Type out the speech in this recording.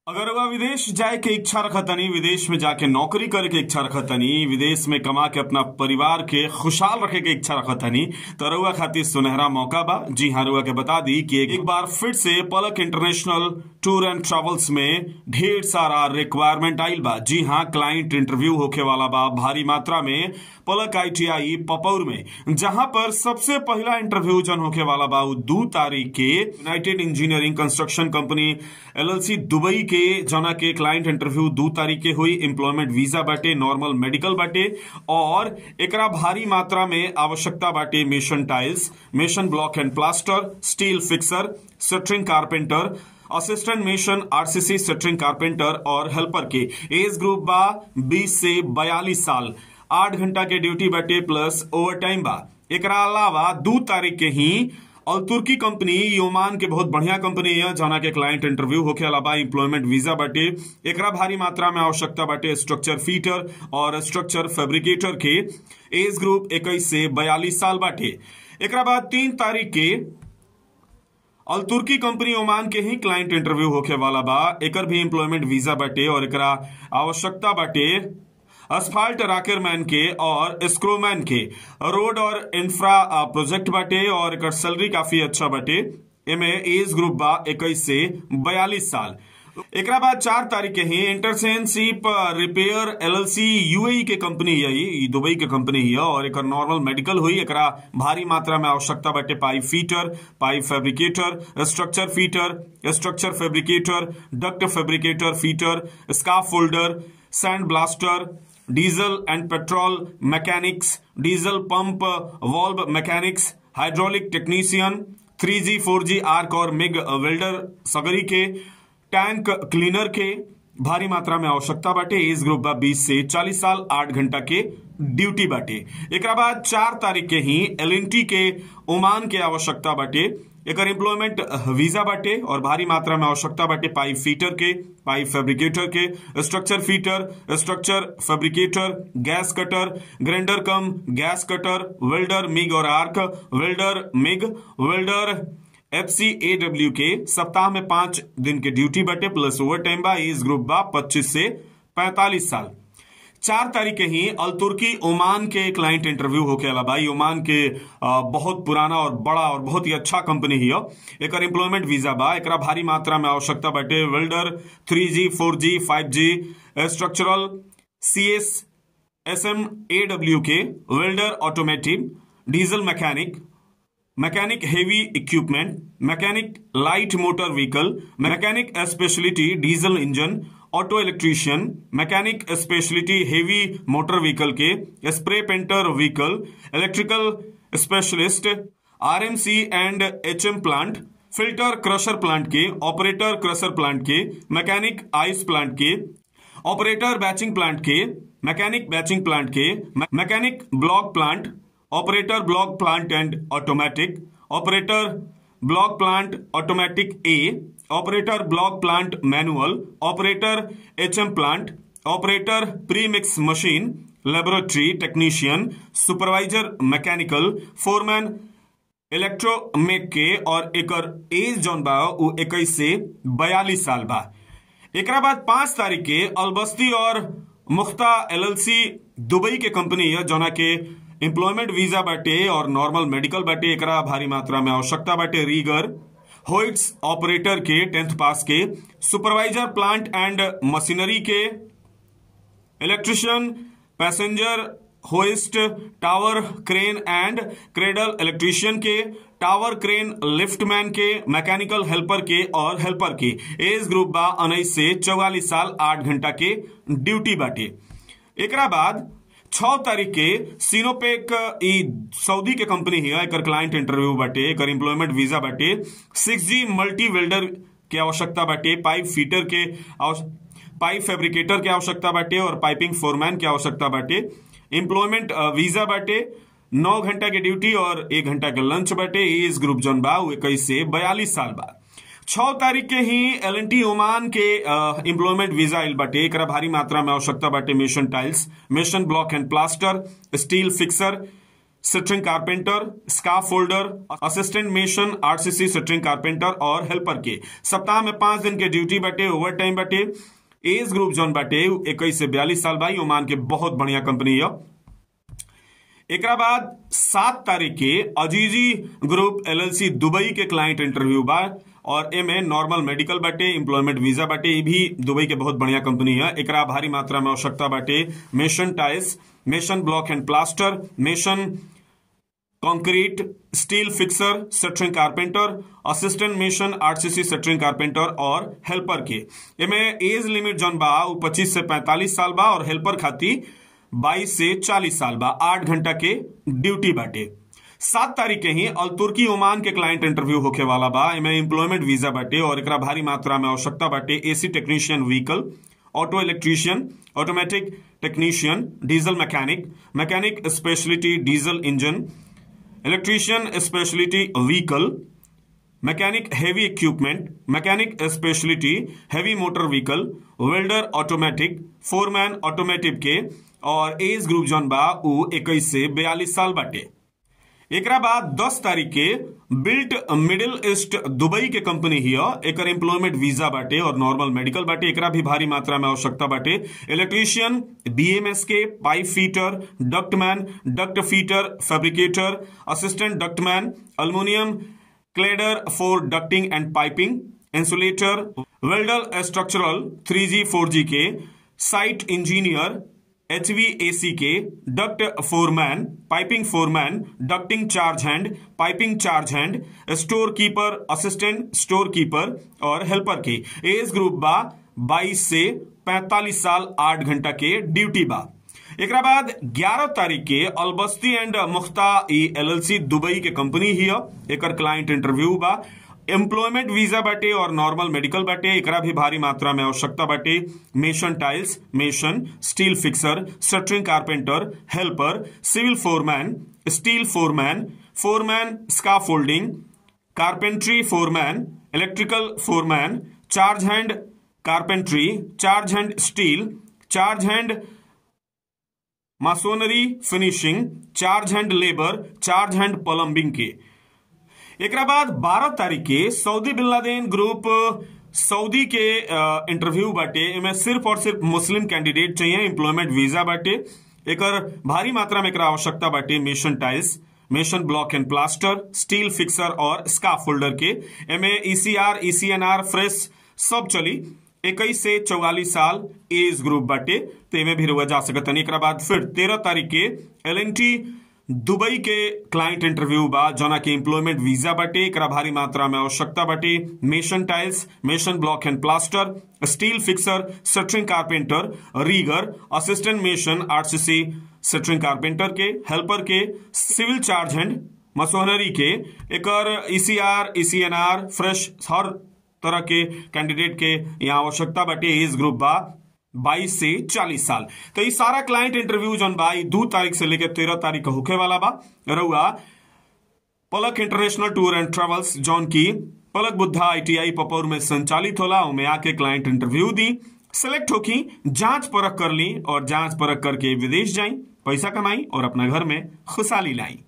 अगर वह विदेश जाए के इच्छा रखतनी विदेश में जाके नौकरी करे के इच्छा रखतनी विदेश में कमा के अपना परिवार के खुशहाल रखे के इच्छा रखतनी तो रउआ खातिर सुनहरा मौका बा जी हाँ रउआ के बता दी कि एक बार फिर से पलक इंटरनेशनल टूर एंड ट्रेवल्स में ढेर सारा रिक्वायरमेंट आइल बा जी हाँ क्लाइंट इंटरव्यू होके वाला बा भारी मात्रा में पलक आईटीआई पपौर में जहां पर सबसे पहला इंटरव्यू जन होके वाला बा उ दू तारीख के United Engineering Construction Company LLC Dubai के जना के क्लाइंट इंटरव्यू दू तारीख के हुई एम्प्लॉयमेंट वीजा बाटे नॉर्मल मेडिकल बाटे और एकरा भारी मात्रा में आवश्यकता बाटे mason tiles mason block and plaster steel fixer shuttering carpenter assistant mason RCC shuttering carpenter और हेल्पर के एज ग्रुप बा 20 से 42 साल आठ घंटा के ड्यूटी बाटे प्लस ओवर टाइम बा एकरा अलावा दू तारीख के ही और तुर्की कंपनी योमान के बहुत बढ़िया कंपनी है जना के क्लाइंट इंटरव्यू होके अलावा एम्प्लॉयमेंट वीजा बाटे एकरा भारी मात्रा में आवश्यकता बाटे स्ट्रक्चर फीटर और स्ट्रक्चर फैब्रिकेटर के एज ग्रुप 21 से 42 साल बाटे एकरा बाद तीन तारीख के अल तुर्की कंपनी ओमान के ही क्लाइंट इंटरव्यू होके वाला बा एकर भी एम्प्लॉयमेंट वीजा बाटे और एकरा आवश्यकता बाटे असफाल्ट राकेरमैन के और स्क्रोमैन के रोड और इंफ्रा प्रोजेक्ट बाटे और एकर सैलरी काफी अच्छा बाटे एमे एज ग्रुप बा इक्कीस से बयालीस साल एकरा बाद चार तारीख के ही इंटरसेनशिप रिपेयर एलएलसी यूएई के कंपनी है ई दुबई के कंपनी है और एकर नॉर्मल मेडिकल हुई एकरा भारी मात्रा में आवश्यकता बाटे pipe fitter pipe fabricator structure fitter structure fabricator duct fabricator fitter scaffolder sand blaster diesel and petrol mechanics diesel pump valve mechanics hydraulic technician 3G 4G आर्क और मिग वेल्डर सगरी के टैंक क्लीनर के भारी मात्रा में आवश्यकता बाटे एज ग्रुप बा 20 से 40 साल 8 घंटा के ड्यूटी बाटे एकरा बाद चार तारीख के ही एल के ओमान के आवश्यकता बाटे एकर एम्प्लॉयमेंट वीजा बाटे और भारी मात्रा में आवश्यकता बाटे पाइप फीटर के पाइप फैब्रिकेटर के structure fitter structure fabricator gas cutter grinder cum gas cutter welder MIG और arc welder MIG welder F C A W के सप्ताह में पांच दिन के ड्यूटी बटे प्लस ओवर टाइम बा एज ग्रुप बा पच्चीस से पैंतालीस साल चार तारीख के ही अल तुर्की ओमान के क्लाइंट इंटरव्यू होके अला भाई ओमान के आ, बहुत पुराना और बड़ा और बहुत ही अच्छा कंपनी ही एक एम्प्लॉयमेंट वीजा बा एक भारी मात्रा में आवश्यकता बाटे welder three G four G five G structural C S S M A W के welder automotive diesel mechanic mechanic heavy equipment mechanic light motor vehicle mechanic speciality diesel engine auto electrician mechanic speciality heavy motor vehicle के spray painter vehicle electrical specialist RMC and HM plant filter crusher plant के operator crusher plant के mechanic ice plant के operator batching plant के mechanic batching plant के mechanic block plant operator block plant and automatic operator block plant automatic A operator block plant manual operator HM plant operator premix machine laboratory technician supervisor mechanical foreman electromech के और एकर एज जौन बा उ इक्कीस से बयालीस साल बा एकरा बाद पांच तारीख के अलबस्ती और मुख्ता एलएलसी दुबई के कंपनी है जौना के एम्प्लॉयमेंट वीजा बाटे और नॉर्मल मेडिकल बाटे एकरा भारी मात्रा में आवश्यकता बाटे रीगर होइट्स ऑपरेटर के टेंथ पास के सुपरवाइजर प्लांट एंड मशीनरी के electrician passenger hoist tower crane and cradle electrician के टावर क्रेन लिफ्टमैन के मैकेनिकल हेल्पर के और हेल्पर के एज ग्रुप बा उन्नीस से चौवालीस साल आठ घंटा के ड्यूटी बाटे एकरा बाद छह तारीख के सीनोपेक ई सऊदी के कंपनी है एकर क्लाइंट इंटरव्यू बाटे एकर एम्प्लॉयमेंट वीजा बाटे सिक्स जी मल्टी वेल्डर के आवश्यकता बाटे पाइप फीटर के पाइप फैब्रिकेटर के आवश्यकता बाटे और पाइपिंग फोरमैन के आवश्यकता बाटे एम्प्लॉयमेंट वीजा बाटे नौ घंटा के ड्यूटी और एक घंटा के लंच बाटे एज ग्रुप जौन बा इक्कीस से बयालीस साल बा छह तारीख के ही एल एन टी ओमान के एम्प्लॉयमेंट वीजा आइल बाटे एक भारी मात्रा में आवश्यकता बाटे mason tiles mason block and plaster steel fixer shuttering carpenter scaffolder assistant mason RCC shuttering carpenter और हेल्पर के सप्ताह में पांच दिन के ड्यूटी बाटे ओवर टाइम बाटे एज ग्रुप जोन बाटे इक्कीस से बयालीस साल भाई ओमान के बहुत बढ़िया कंपनी है एकरा बाद सात तारीख के अजीजी ग्रुप एलएलसी दुबई के क्लाइंट इंटरव्यू बा और एमे नॉर्मल मेडिकल बाटे एम्प्लॉयमेंट वीजा बाटे ये भी दुबई के बहुत बढ़िया कंपनी है एकरा भारी मात्रा में आवश्यकता बाटे mason tiles mason block and plaster mason concrete steel fixer shuttering carpenter assistant mason RCC shuttering carpenter और हेल्पर के एमे एज लिमिट जौन बा उ 25 से 45 साल बा और हेल्पर खाती 22 से 40 साल बा आठ घंटा के ड्यूटी बाटे सात तारीख के ही अल तुर्की ओमान के क्लाइंट इंटरव्यू होके वाला बा एमे एम्प्लॉयमेंट वीजा बाटे और एकरा भारी मात्रा में आवश्यकता बाटे AC technician vehicle auto electrician automatic technician diesel mechanic mechanic speciality diesel engine electrician speciality vehicle mechanic heavy equipment mechanic speciality heavy motor vehicle welder automatic foreman automotive के और एज ग्रुप जौन बा उ इक्कीस से बयालीस साल बाटे एकरा बाद 10 तारीख के बिल्ट मिडिल ईस्ट दुबई के कंपनी ही एकर एम्प्लॉयमेंट वीजा बाटे और नॉर्मल मेडिकल बाटे एकरा भी भारी मात्रा में आवश्यकता बाटे इलेक्ट्रीशियन बीएमएस के pipe fitter ductman duct fitter fabricator assistant ductman aluminium cladder for ducting and piping insulator welder structural 3G 4G के साइट इंजीनियर एचवीएसी के duct foreman piping foreman ducting charge hand piping charge hand store keeper assistant store keeper और helper के age group बा 22 से 45 साल 8 घंटा के duty बा एकरा बाद 11 तारीख के अलबस्ती एंड मुख्ता ई एलएलसी दुबई के कंपनी ही एकर क्लाइंट इंटरव्यू बा एम्प्लॉयमेंट वीजा बाटे और नॉर्मल मेडिकल बाटे एकरा भी भारी मात्रा में आवश्यकता बाटे mason tiles mason steel fixer shuttering carpenter helper civil foreman steel foreman foreman scaffolding carpentry foreman electrical foreman charge hand carpentry charge hand steel charge hand masonry finishing charge hand labour charge hand plumbing के एकरा बाद 12 तारीख के Saudi Bin Laden Group Saudi के interview बाटे एमे सिर्फ और सिर्फ मुस्लिम कैंडिडेट चाहिए एम्प्लॉयमेंट वीजा बाटे एकर भारी मात्रा में एकरा आवश्यकता बाटे mason tiles mason block and plaster steel fixer और स्काफ होल्डर के एमे ईसीआर ईसीएनआर फ्रेश सब चली इक्कीस से चौवालीस साल एज ग्रुप बाटे तो एमे भी रुआ जा सकता एक बाद फिर तेरह तारीख के एल दुबई के क्लाइंट इंटरव्यू बा जना के एम्प्लॉयमेंट वीजा बाटे एकरा भारी मात्रा में आवश्यकता बाटे mason tiles mason block and plaster steel fixer shuttering carpenter rigger assistant mason RCC shuttering carpenter के हेल्पर के सिविल चार्ज हैंड मसोहनरी के एकर ईसीआर ईसीएनआर फ्रेश हर तरह के कैंडिडेट के यहाँ आवश्यकता बाटे एज ग्रुप बा 22 से 40 साल तो ये सारा क्लाइंट इंटरव्यू जौन बा दो तारीख से लेकर तेरह तारीख का होखे वाला बा रहुआ पलक इंटरनेशनल टूर एंड ट्रेवल्स जौन की पलक बुद्धा आईटीआई पपौर में संचालित होला उनमें आके क्लाइंट इंटरव्यू दी सिलेक्ट होकी जांच परख कर ली और जांच परख करके विदेश जाई पैसा कमाई और अपना घर में खुशहाली लाई